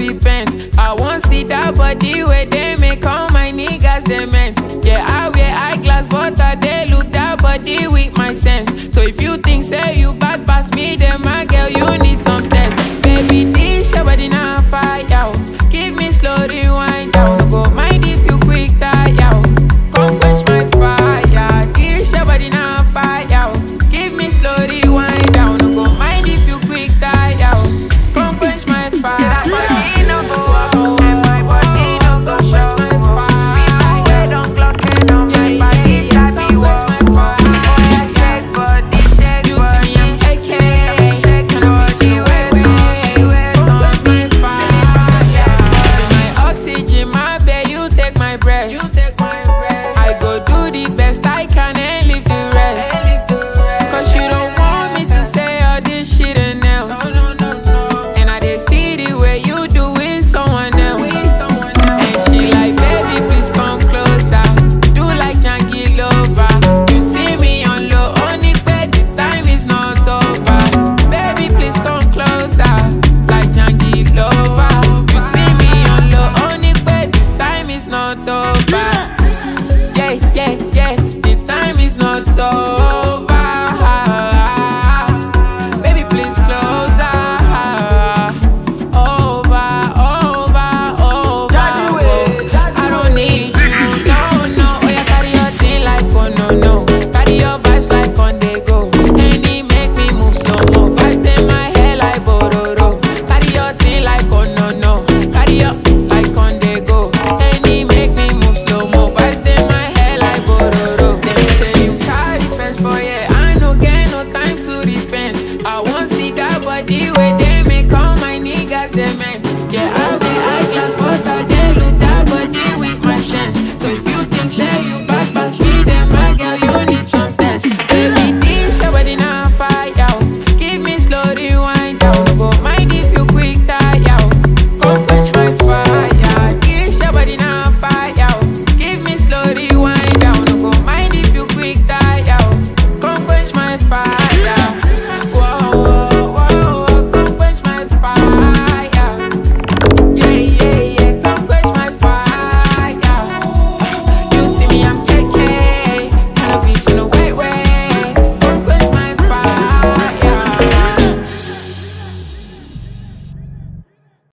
repent. I want see that body where they make all my niggas cement. Yeah, I wear eyeglass, but I they look that body with my sense. So if you think say you bad pass me, then my girl you need some test. Baby, this your body now fire. oh. Give me slow rewind down. No go mind if you quick tire. oh. Come quench my fire. This your body now fire. oh. Give me slow rewind down. No go mind if you quick tire. oh. Come quench my fire. You see me, I'm AK. Cannot see way, way. Come quench my fire. Be my oxygen, my babe, you take my breath. You take my breath. I go do the best I can and leave the rest. Cause you don't want me to say all this shit and else. And I dey see the way you do with someone else. And she like, baby, please come closer. Do like Janky Lover. You see me on low, only bed, the time is not over. Baby, please come closer. Like Janky Lover. You see me on low, only bed, the time is not over.